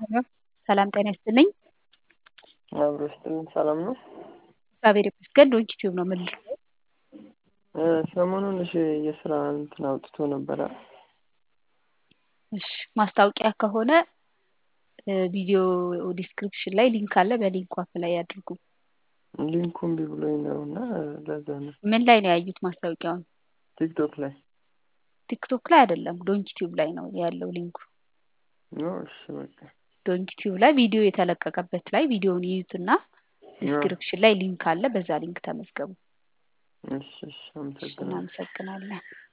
ሰላም ጤና ይስጥልኝ። አብሮ ይስጥልን። ሰላም ነው? እግዚአብሔር ይመስገን። ዶንኪ ቲዩብ ነው የምልህ። እ ሰሞኑን እሺ የስራ እንትን አውጥቶ ነበረ። እሺ ማስታወቂያ ከሆነ እ ቪዲዮ ዲስክሪፕሽን ላይ ሊንክ አለ። በሊንኩ አፕላይ ያድርጉ። ሊንኩ እምቢ ብሎኝ ነው እና ለዛ ነው። ምን ላይ ነው ያዩት ማስታወቂያውን? ቲክቶክ ላይ ቲክቶክ ላይ አይደለም፣ ዶንኪ ቲዩብ ላይ ነው ያለው ሊንኩ። ነው። እሺ በቃ ዶንኪ ቲዩብ ላይ ቪዲዮ የተለቀቀበት ላይ ቪዲዮውን ይዩትና ዲስክሪፕሽን ላይ ሊንክ አለ። በዛ ሊንክ ተመዝገቡ። እሺ እሺ፣ እሺ፣ አመሰግናለሁ። እናመሰግናለን።